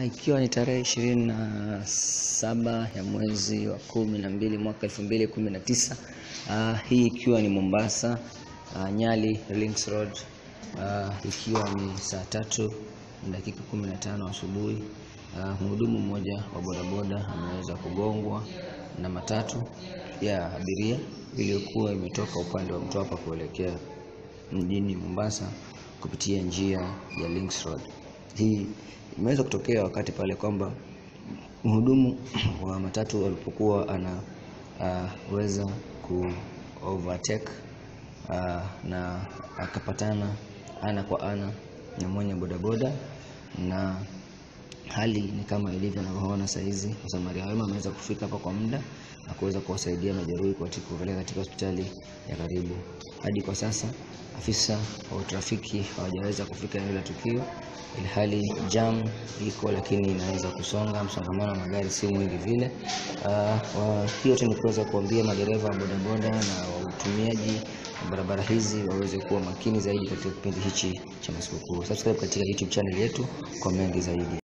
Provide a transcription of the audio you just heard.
Ah, ikiwa ni tarehe ishirini na saba ya mwezi wa kumi na mbili mwaka elfu mbili kumi na tisa ah, hii ikiwa ni Mombasa ah, Nyali Links Road ah, ikiwa ni saa tatu na dakika kumi na tano asubuhi ah, mhudumu mmoja wa bodaboda ameweza kugongwa na matatu ya abiria iliyokuwa imetoka upande wa Mtwapa kuelekea mjini Mombasa kupitia njia ya Links Road. Hii imeweza kutokea wakati pale kwamba mhudumu wa matatu alipokuwa anaweza ku overtake uh, na akapatana ana kwa ana na mwenye bodaboda na hali ni kama ilivyo unavyoona saa hizi. Msamaria wema ameweza kufika hapa kwa muda na kuweza kuwasaidia majeruhi katika kupeleka katika hospitali ya karibu. Hadi kwa sasa afisa wa trafiki hawajaweza kufika eneo la tukio, ilhali jam iko lakini inaweza kusonga, msongamano wa magari si mwingi vile. Uh, hiyo tu ni kuweza kuambia madereva wa bodaboda na watumiaji wa barabara hizi waweze kuwa makini zaidi katika kipindi hichi cha masikukuu. Subscribe katika YouTube channel yetu kwa mengi zaidi.